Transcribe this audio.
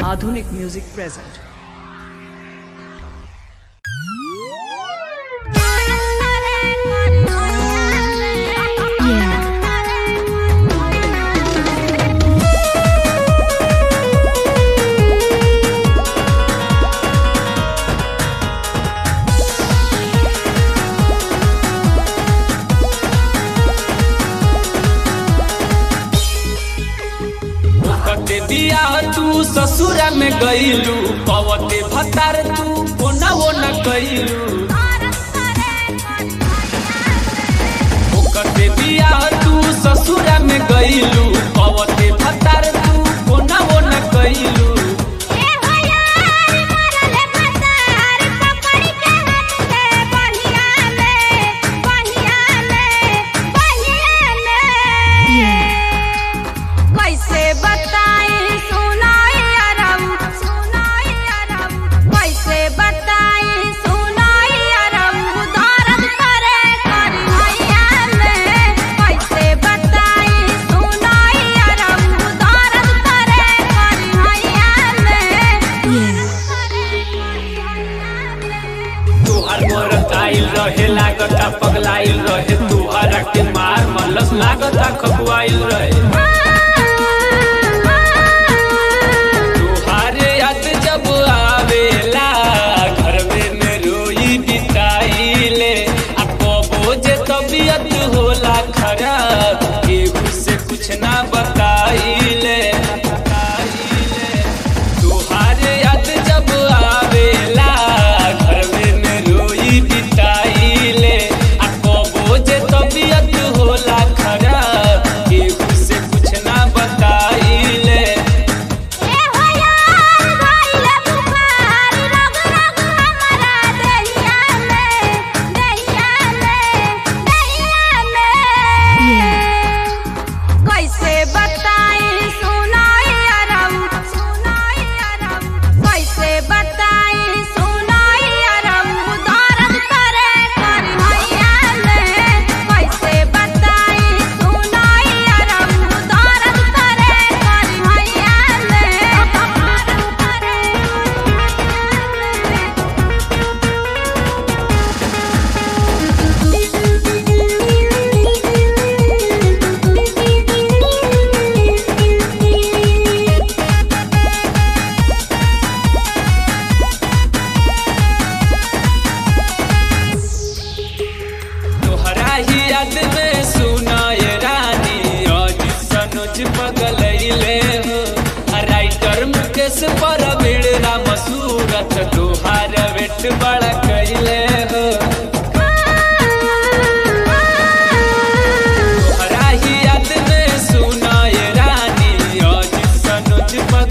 Adhunik Music present. कते दिया तू ससुरा में गईलू पवते भतार तू कोना वो न कईलू कते दिया तू ससुरा में गईलू पवते भतार तू कोना वो न कईलू कैसे बताई सुनाई अरब सुनाई अरब कैसे बताई सुनाई अरब दर्द करे करी हैया में कैसे बताई सुनाई अरब दर्द करे करी हैया में तुहार मोर आइल रहे लागता पगलाइल रहे तुहारा के मार मलस लागता खपुआइल रहे तुहारे याद जब आवेला घर में में रोई बिताइले आ कबो जे तबीयत होला खराब केहू से कुछ ना बताइले तुहारे याद जब आवेला घर में में रोई बिताइले आ कबो जे तबीयत होला खराब केहू से कुछ ना बताइले ए हो यार भइले बुखार रग रग हमरा देहिया में देहिया में देहिया में कैसे बताई सुनाई अरब सुनाई अरब कैसे बताई सुनाई अरब दर्द करे करी हैया में कैसे बताई सुनाई अरब दर्द करे करी हैया में तोहरा ही याद में सुनाए रानी आज सनोज पगलैले हो आ राइटर मुकेश पर बिड़रा मसूरत तोहार वेट बड़ा कैले हो तोहरा ही याद में सुनाए रानी आज सनोज पगलैले